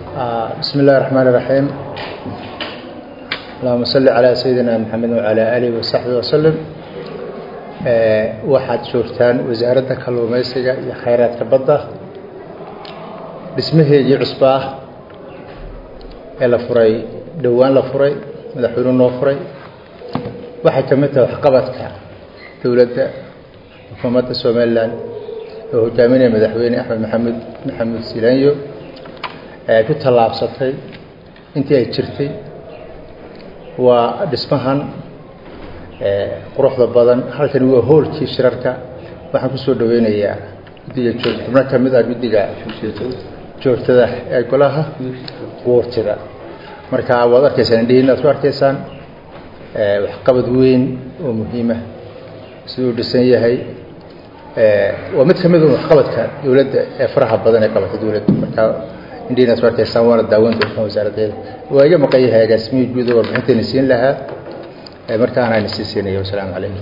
بسم الله الرحمن الرحيم اللهم صل على سيدنا محمد وعلى آله وصحبه وسلم waxaad joogtaan wasaaradda kalluumaysiga iyo khayraadka badda dhismaheedii cusba ah ee la furay dhowaan la furay madaxweynuhu noo furay waxay ka mid tahay waxqabadka dowladda xukuumadda somalilan oo hogaaminaya madaxweyne axmed maxamed maxamed silanyo ee ku tallaabsatay intii ay jirtay waa dhismahan quruxda badan halkani waa hoolkii shirarka waxaan kusoo dhaweynayaa guddiga joog xubno ka mid ah guddiga joogtada ee golaha guurtida marka waad arkaysaan indhihiin aad ku arkaysaan waxqabad weyn oo muhiima siduu dhisan yahay waa mid ka mid un waxqabadka dowladda ee faraha badan ee qabata dowladda marka indhihiin aad ku arkaysaan waana daawan doontaan wasaaraddeeda waa iga maqan yahay agaasimihii guud oo warbixintayna siin lahaa markaan ayna sii siinaya wasalaamu calaykum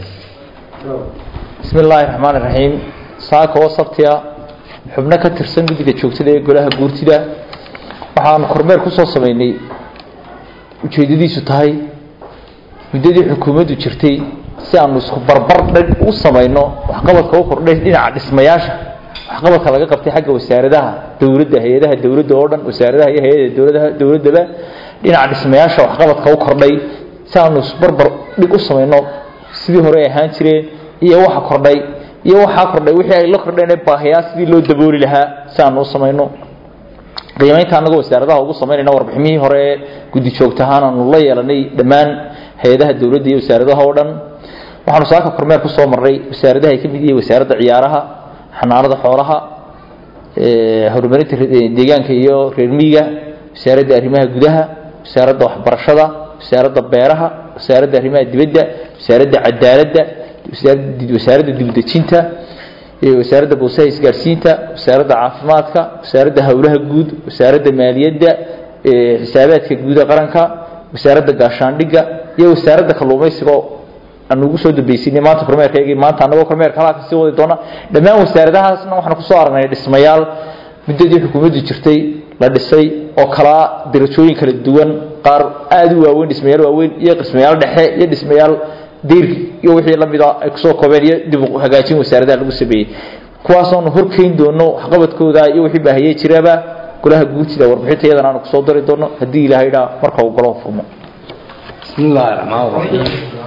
bismi illaahi raxmaan iraxiim saaka oo sabtiya xubno ka tirsan guddiga joogtada ee golaha guurtida waxaanu kormeer ku soo sameynay ujeeddadiisu tahay muddadii xukuumaddu jirtay si aanu isku barbar dhag u samayno waxqabadka u kordhay dhinaca dhismayaasha waxqabadka laga qabtay xagga wasaaradaha dowladda hay-adaha dowladda oo dhan wasaaradaha iyo hay-ada dowladaha dowladdaba dhinaca dhismayaasha waxqabadka u kordhay si aanu isbarbar dhig u samayno sidii hore ay ahaan jireen iyo waxa kordhay iyo waxaa kordhay wixii ay la kordheen ee baahiyaa sidii loo dabooli lahaa si aanu u samayno qiimaynta annagoo wasaaradaha ugu samaynayna warbiximihii hore ee guddi joogtahaan aanu la yeelanay dhammaan hay-adaha dowladda iyo wasaaradaha oo dhan waxaanu saaka kormeer ku soo marnay wasaaradaha ay ka mid yihiin wasaaradda ciyaaraha xanaanada xoolaha horumarinta deegaanka iyo reer miyiga wasaaradda arrimaha gudaha wasaaradda waxbarashada wasaaradda beeraha wasaaradda arrimaha dibadda wasaaradda cadaaladda wasaaradda dibudejinta wasaaradda boosaha isgaarsiinta wasaaradda caafimaadka wasaaradda howlaha guud wasaaradda maaliyadda xisaabaadka guud ee qaranka wasaaradda gaashaandhigga iyo wasaaradda kalluumaysiga aan ugu soo dambaysinay maanta kormeerkaygii maanta annagoo kormeerka halaa kasii wadi doona dhammaan wasaaradahaasna waxaan kusoo aragnay dhismayaal muddadii xukuumaddu jirtay la dhisay oo kalaa darajooyin kala duwan qaar aada u waaweyn dhismayaal waaweyn iyo dhismayaal dhexe iyo dhismayaal deyr iyo wixii lamida ay kusoo koobeen iyo dib u hagaajin wasaaradaha lagu sameeyey kuwaasoonu horkeyn doono waxqabadkooda iyo wixii baahiyey jiraba golaha guurtida warbixinta iyadan aanu kusoo dari doono haddii ilaahay dhaa marka uu golaha furmo bismi illaahi raxmaan raxiim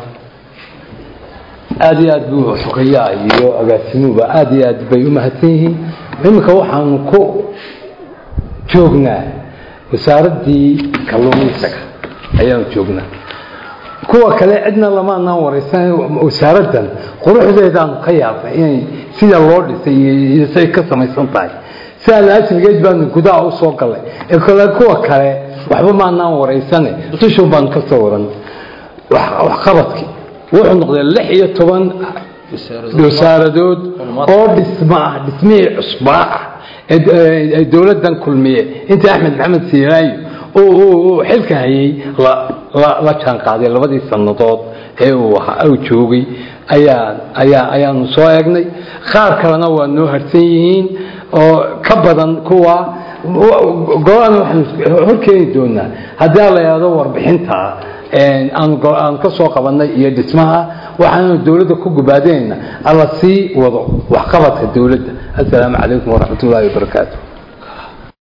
aada iyo aad buu xogayaa iyo agaasimuhuba aada iyo aad bay u mahadsan yihiin iminka waxaanu ku joognaa wasaaraddii kalluumaysiga ayaanu joognaa kuwa kale cidna lamaanaan waraysan wasaaraddan quruxdeedaanu ka yaabnay inay sida loo dhisay iyo say ka samaysan tahay sidaa laasrigeed baanu gudaha u soo gallay ee kale kuwa kale waxba maanaan waraysane dushuun baanu ka soo waran waxqabadkii wuxuu noqday lix iyo toban wasaaradood oo dhisma ah dhismihii cusbaa ah ee dowladdan kulmiye intii axmed maxamed siiraayo uu xilka hayay la jaan qaaday labadii sannadood ee uu joogay ayaanu soo eegnay qaar kalena waa noo harsan yihiin oo ka badan kuwa golana waxaanu horkeeni doonaa haddii la yidhahdo warbixinta aan ka soo qabanay iyo dhismaha waxaanu dowladda ku gubaadinayna alla sii wado waxqabadka dowladda assalaamu calaykum waraxmat ullaahi wabarakaatu